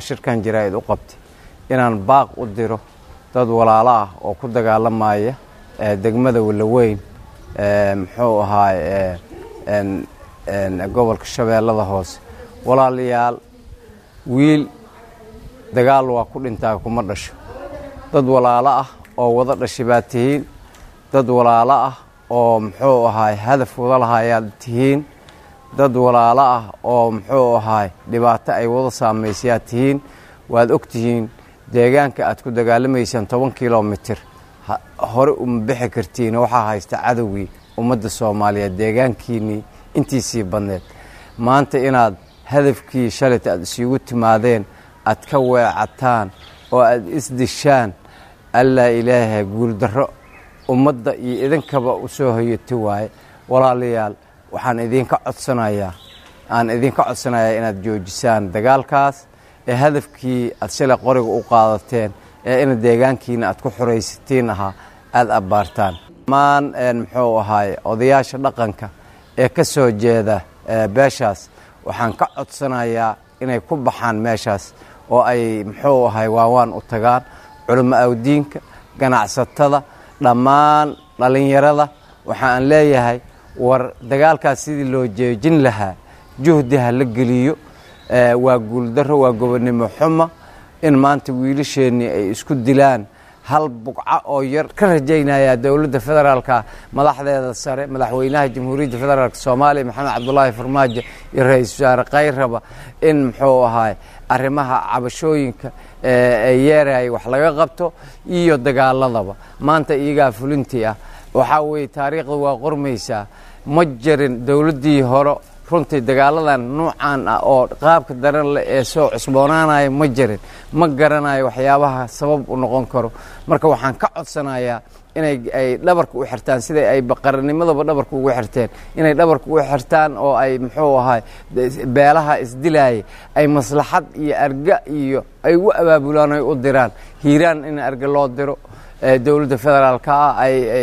shirkan jaraa'id u qabtay inaan baaq u diro dad walaalo ah oo ku dagaalamaya degmada walaweyn muxuu ahaay gobolka shabeellada hoose walaalayaal wiil dagaal waa ku dhintaa kuma dhasho dad walaalo ah oo wada dhashay baad tihiin dad walaalo ah oo muxuu ahaay hadaf wada lahayaad tihiin dad walaalo ah oo muxuu ahaay dhibaato ay wada saamaysayaad tihiin waad og tihiin deegaanka aad ku dagaalamaysaan toban kilomitir hore uma bixi kartiin waxaa haysta cadowgii ummadda soomaaliyeed deegaankiinnii intiisii badneed maanta inaad hadafkii shalayta aad isugu timaadeen aad ka weecataan oo aad isdishaan allaa ilaaha guuldarro ummadda iyo idinkaba u soo hoyata waaye walaalayaal waxaan idinka codsanayaa aan idinka codsanayaa inaad joojisaan dagaalkaas ee hadafkii aad shalay qoriga u qaadateen ee ina deegaankiina aad ku xuraysatiin ahaa aada abbaartaan dhammaan muxuu ahaay odayaasha dhaqanka ee ka soo jeeda beeshaas waxaan ka codsanayaa inay ku baxaan meeshaas oo ay muxuu ahay waawaan u tagaan culimo awdiinka ganacsatada dhammaan dhallinyarada waxaan leeyahay war dagaalkaas sidii loo jeejin lahaa juhdi ha la geliyo waa guuldarro waa gobonnimo xuma in maanta wiilasheennii ay isku dilaan hal bugco oo yar ka rajaynayaa dowladda federaalka madaxdeeda sare madaxweynaha jamhuuriyadda federaalk soomaaliya maxamed cabdulaahi farmaajo iyo ra-iisul wasaare kayraba in muxuu ahaay arrimaha cabashooyinka ee yeerayay wax laga qabto iyo dagaaladaba maanta iyagaa fulintii ah waxaa weeye taariikhda waa qormaysaa ma jirin dowladdii hore runtii dagaaladan nuucan ah oo qaabka daran leh ee soo cusboonaanaya ma jirin ma garanayo waxyaabaha sabab u noqon karo marka waxaan ka codsanayaa inay ay dhabarka u xirtaan siday ay baqaranimadaba dhabarka ugu xirteen inay dhabarka ugu xirtaan oo ay muxuu ahay beelaha isdilaaya ay maslaxad iyo arga iyo ay u abaabulaan ay u diraan hiiraan in arga loo diro dowladda federaalka ah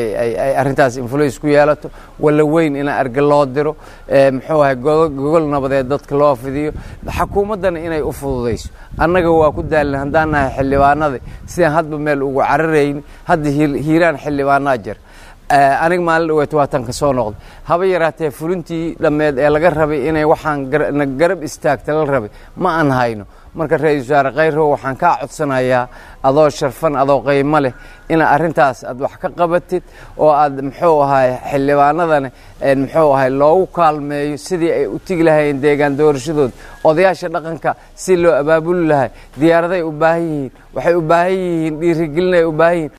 ay arrintaas influence ku yeelato walla weyn in arga loo diro muxuu ahay gogol nabadeed dadka loo fidiyo xukuumaddana inay u fududayso annaga waa ku daalin haddaan nahay xildhibaanadii sidaan hadba meel ugu cararayni hadda hiiraan xildhibaanaa jir aniga maalin dhaweeto waatan ka soo noqday haba yaraatee fulintii dhammeed ee laga rabay inay waxaan na garab istaagta la rabay ma aan hayno marka ra-iisul wasaare khayrow waxaan kaa codsanayaa adoo sharfan adoo qaymo leh ina arrintaas aad wax ka qabatid oo aad muxuu ahay xildhibaanadana muxuu ahay loogu kaalmeeyo sidii ay u tigi lahayeen deegaan doorashadooda odayaasha dhaqanka si loo abaabuli lahay diyaaraday u baahan yihiin waxay u baahan yihiin dhiirigelinay u baahan yihiin